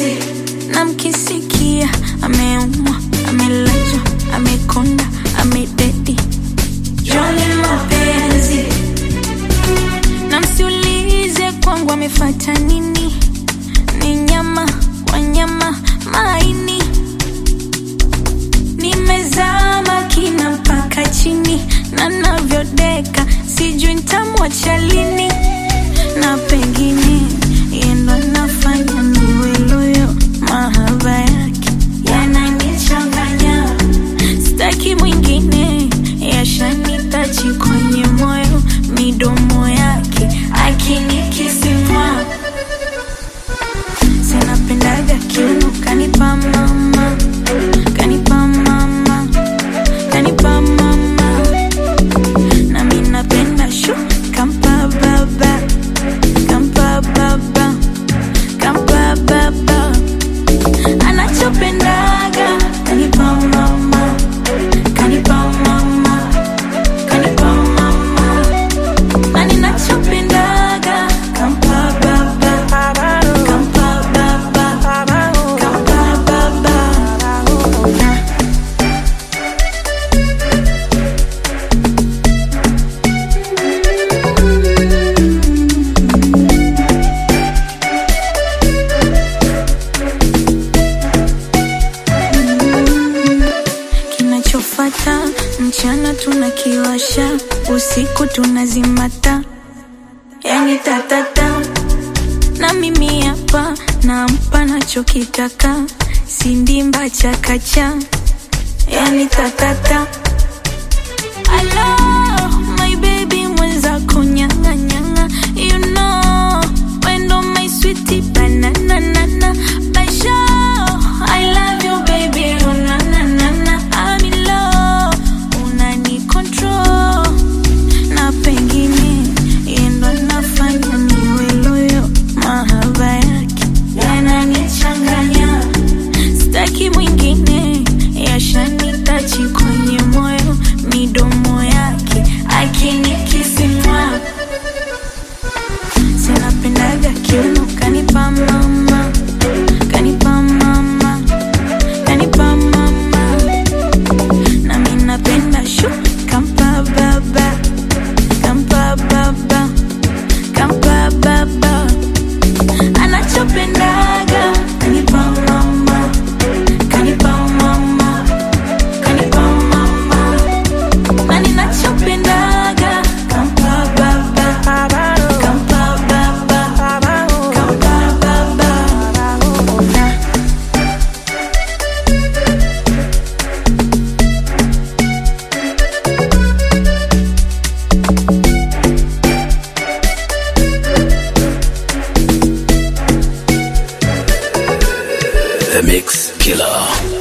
mapenzi na mkisikia ameumwa amelazwa amekonda amededi joni mapenzi na msiulize kwangu amefata nini ni nyama wanyama maini nimezama kina mpaka chini na navyodeka sijui ntamwacha lini na pengine yendo nafanya niwe loyo mahaba yake yananichanganya staki mwingine yashanitachi kwenye moyo midomo yake akinikisimwa sinapendaga kiuno kanipa mama kanipa mama kanipa mama na mi napenda shu kampa baba kampa baba kampa baba anachopendaga kanipa mama kanipa mama kanipa mama na ninachopendaga kampa baba kampa baba kampa baba kinachofata mchana tunakiwasha usiku tunazimata yani tatata na mimi hapa nampa nachokitaka sindimba chakacha yani tatata Hello, my baby mwenzako nyanga nyanga you know wendo my sweetie banana nana Basho, I love you baby oh, na na na na I'm in love unani control na pengine yendo nafanya niwe loyo mahaba yake yananichanganya staki mwingine yashanitachi kwenye moyo midomo yake akinikisimwa sinapendaga kiuno kanipa mama kanipa mama kanipa mama na mi napenda shu kampa baba kampa baba kampa baba anachopendaga kanipa mama kanipa mama kanipa mama na ninachopendaga kampa baba kampa baba kampa baba The Mix Killer.